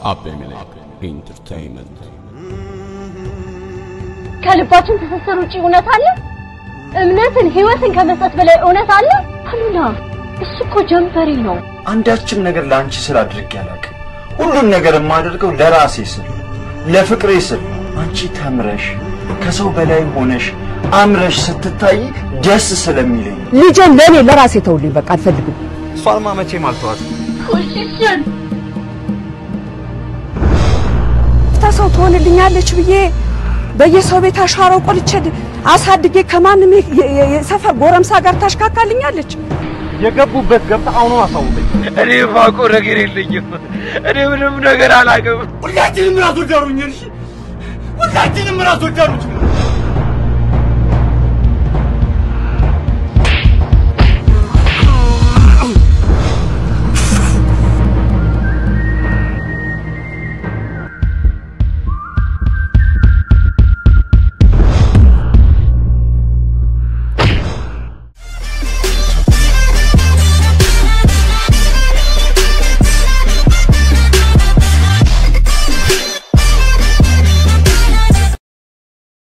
አቤሜሌክ ኢንተርቴይንመንት ከልባችን ትስስር ውጪ እውነት አለ? እምነትን ህይወትን ከመስጠት በላይ እውነት አለ? አሉላ እሱ እኮ ጀንበሬ ነው። አንዳችም ነገር ለአንቺ ስል አድርጌ አላውቅም። ሁሉን ነገር የማደርገው ለራሴ ስል፣ ለፍቅሬ ስል። አንቺ ተምረሽ ከሰው በላይ ሆነሽ አምረሽ ስትታይ ደስ ስለሚለኝ ልጄን ለእኔ ለራሴ ተውልኝ። በቃ አልፈልግም። እሷንማ መቼም አልተዋት። ኮሽሽን ተሰው ትሆንልኛለች ብዬ በየሰው ቤት አሻሮ ቆልቼ አሳድጌ ከማንም የ- የ- የሰፈር ጎረምሳ ጋር ታሽካካልኛለች። የገቡበት ገብታ አሁኑ አሳውቀኝ። እኔ የማውቀው ነገር የለኝም። እኔ ምንም ነገር አላውቅም። ሁላችንም ራስ ወዳዱኝ። ሁላችንም ራስ ወዳዶች